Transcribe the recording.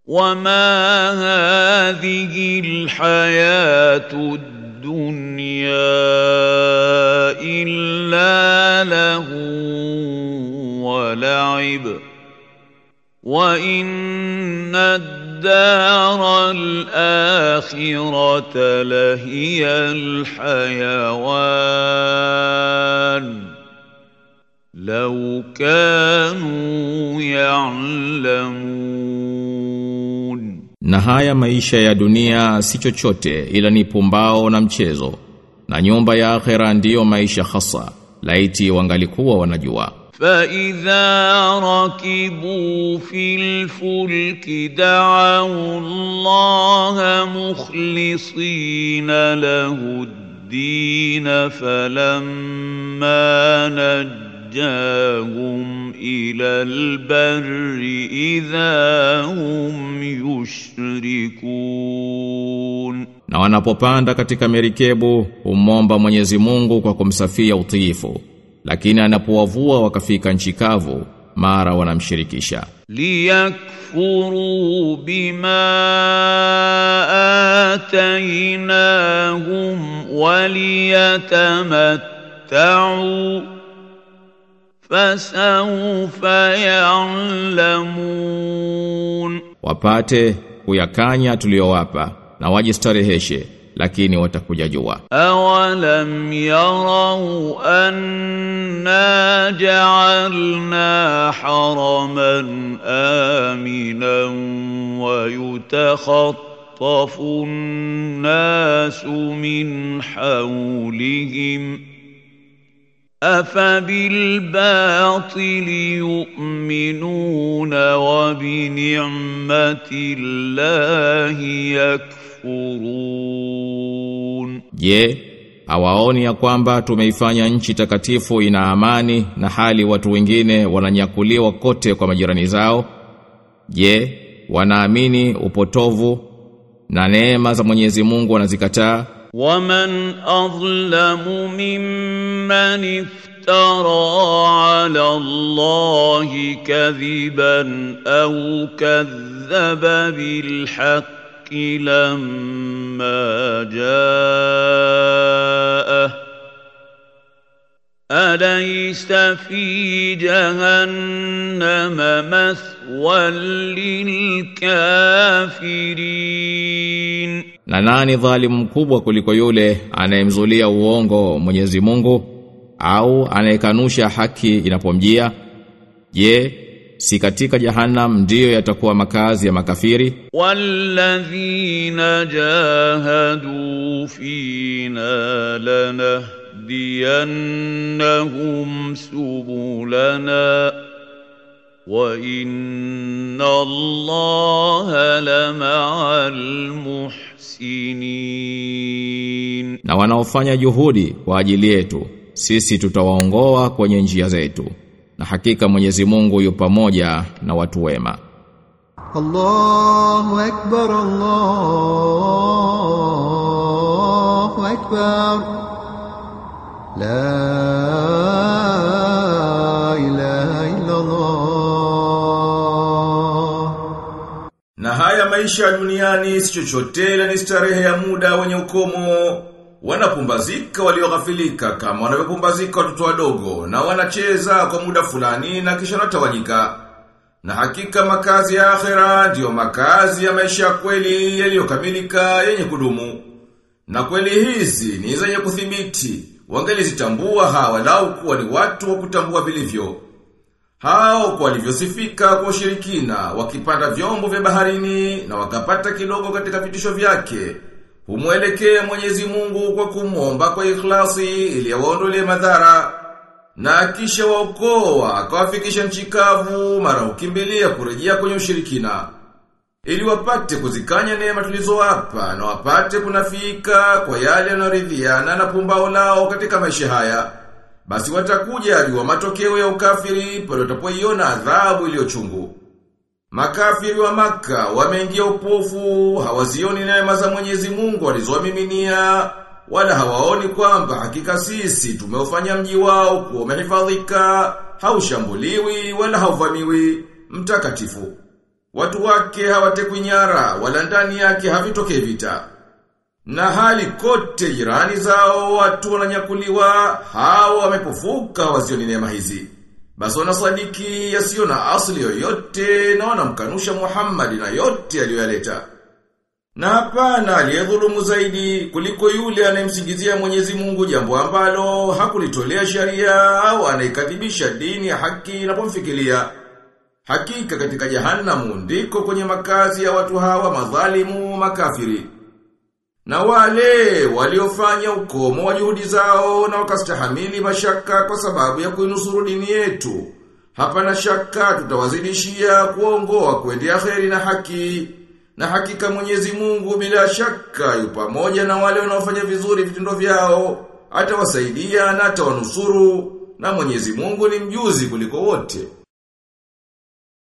وما هذه الحياة الدنيا إلا له ولعب وإن الدار الآخرة لهي الحيوان لو كانوا يعلمون Na haya maisha ya dunia si chochote ila ni pumbao na mchezo. Na nyumba ya akhera ndiyo maisha hasa. Laiti wangalikuwa wanajua. فإذا ركبوا في الفلك دعوا الله مخلصين له الدين فلما نجاهم إلى البر إذا هم يشركون Na wanapopanda katika merikebu humomba Mwenyezi Mungu kwa kumsafia utiifu. Lakini anapowavua wakafika nchi kavu mara wanamshirikisha. ليكفروا بما آتيناهم وليتمتعوا فسوف يعلمون Wapate kuyakanya tuliyowapa na wajistareheshe lakini watakuja jua. أولم يروا أنا جعلنا حرما آمنا ويتخطف الناس من حولهم أفبالباطل يؤمنون وبنعمة الله يكفرون Je, hawaoni ya kwamba tumeifanya nchi takatifu ina amani na hali watu wengine wananyakuliwa kote kwa majirani zao? Je, wanaamini upotovu na neema za Mwenyezi Mungu wanazikataa? ومن أظلم ممن افترى على الله كذبا أو كذب بالحق لما جاءه أليس في جهنم مثوى للكافرين Na nani dhalimu mkubwa kuliko yule anayemzulia uongo Mwenyezi Mungu au anayekanusha haki inapomjia? Je, si katika jahannam ndiyo yatakuwa makazi ya makafiri? والذين جاهدوا فينا لنهدينهم سبلنا وإن الله لمع المحسنين Na wanaofanya juhudi kwa ajili yetu, sisi tutawaongoa kwenye njia zetu. Na hakika Mwenyezi Mungu yu pamoja na watu wema. الله أكبر الله أكبر لا إله إلا الله Na haya maisha ya duniani si chochote ila ni starehe ya muda wenye ukomo. Wanapumbazika walioghafilika kama wanavyopumbazika watoto wadogo na wanacheza kwa muda fulani na kisha wanatawanyika. Na hakika makazi ya akhera ndiyo makazi ya maisha ya kweli yaliyokamilika yenye kudumu. Na kweli hizi ni zenye kuthibiti. Wangelizitambua hawa lau kuwa ni watu wa kutambua vilivyo. Hao kwa walivyosifika kwa ushirikina, wakipanda vyombo vya baharini na wakapata kidogo katika vitisho vyake, humwelekea Mwenyezi Mungu kwa kumwomba kwa ikhlasi ili awaondolee madhara. Na kisha waokoa akawafikisha nchi kavu mara ukimbilia kurejea kwenye ushirikina. Ili wapate kuzikanya neema tulizowapa na wapate kunafika kwa yale yanayoridhiana na pumbao lao katika maisha haya. Basi watakuja ajua matokeo ya ukafiri pale watapoiona adhabu iliyochungu. Makafiri wa maka wameingia upofu, hawazioni neema za Mwenyezi Mungu alizowamiminia, wala hawaoni kwamba hakika sisi tumeufanya mji wao kuwa umehifadhika, haushambuliwi wala hauvamiwi, mtakatifu. Watu wake hawatekwi nyara wala ndani yake havitokei vita. Na hali kote jirani zao watu wananyakuliwa hao wamepofuka wasioni neema hizi. Basi wanasadiki yasiyo na asili yoyote na wanamkanusha Muhammad na yote aliyoyaleta. Na hapana aliyedhulumu zaidi kuliko yule anayemsingizia Mwenyezi Mungu jambo ambalo hakulitolea sharia au anaikadhibisha dini ya haki inapomfikiria. Hakika katika jahanamu ndiko kwenye makazi ya watu hawa madhalimu makafiri. Na wale waliofanya ukomo wa juhudi zao na wakastahamili mashaka kwa sababu ya kuinusuru dini yetu. Hapana shaka tutawazidishia kuongoa kuendea kheri na haki. Na hakika Mwenyezi Mungu bila shaka yu pamoja na wale wanaofanya vizuri vitendo vyao, atawasaidia na atawanusuru na Mwenyezi Mungu ni mjuzi kuliko wote.